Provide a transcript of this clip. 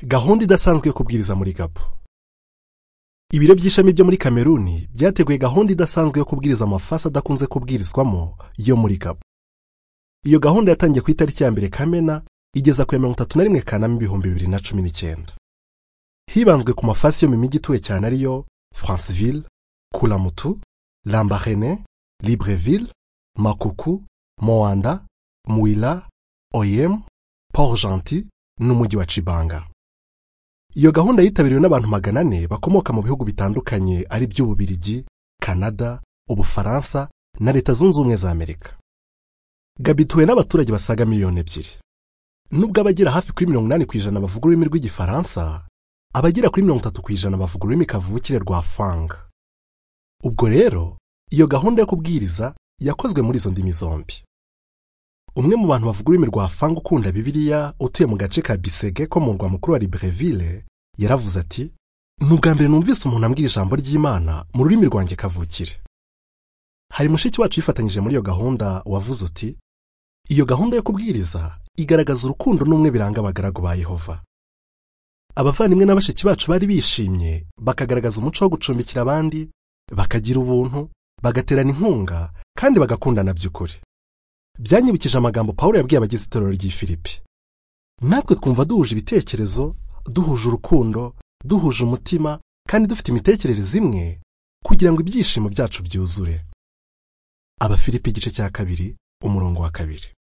gahunda idasanzwe yo kubwiriza muri gabo ibiro by'ishami byo muri kameruni byateguye gahunda idasanzwe yo kubwiriza amafasi adakunze kubwirizwamo yo muri gabo iyo gahunda yatangiye ku itariki ya mbere kamena igeza ku ya mirongo itatu na rimwe kanama ibihumbi bibiri na cumi n'icyenda hibanzwe ku mafasi yo mu mijyi ituwe cyane ariyo faransiville kulamutu lambarene libreville makuku moanda muwila oyemu paul janti n'umujyi wa cibanga iyo gahunda yitabiriwe n'abantu magana ane bakomoka mu bihugu bitandukanye ari by'ububirigi kanada ubufaransa na leta zunze ubumwe za amerika gabituwe n'abaturage basaga miliyoni ebyiri nubwo abagera hafi kuri mirongo inani ku ijana bavuga ururimi rw'igifaransa abagera kuri mirongo itatu ku ijana bavuga ururimi kavukire rwa fanga ubwo rero iyo gahunda yo kubwiriza yakozwe muri izo ndimi zombi umwe mu bantu bavuga ururimi rwa fanga ukunda bibiliya utuye mu gace ka bisege ko mu murwa mukuru wa libreville yaravuze ati ni ubwa mbere numvise umuntu ambwira ijambo ry'imana mu rurimi rwanjye kavukire hari mushiki wacu yifatanyije muri iyo gahunda wavuze uti iyo gahunda yo kubwiriza igaragaza urukundo n'umwe biranga abagaragu ba yehova abavandimwe na bashiki bacu bari bishimye bakagaragaza umuco wo gucumbikira abandi bakagira ubuntu bagaterana inkunga kandi bagakundana by'ukuri byanyibukije amagambo paul yabwiye abagize itorero ry'i filipi natwe twumva duhuje ibitekerezo duhuje urukundo duhuje umutima kandi dufite imitekerereze imwe kugira ngo ibyishimo byacu byuzure abafilipi igice cya kabiri umurongo wa kabiri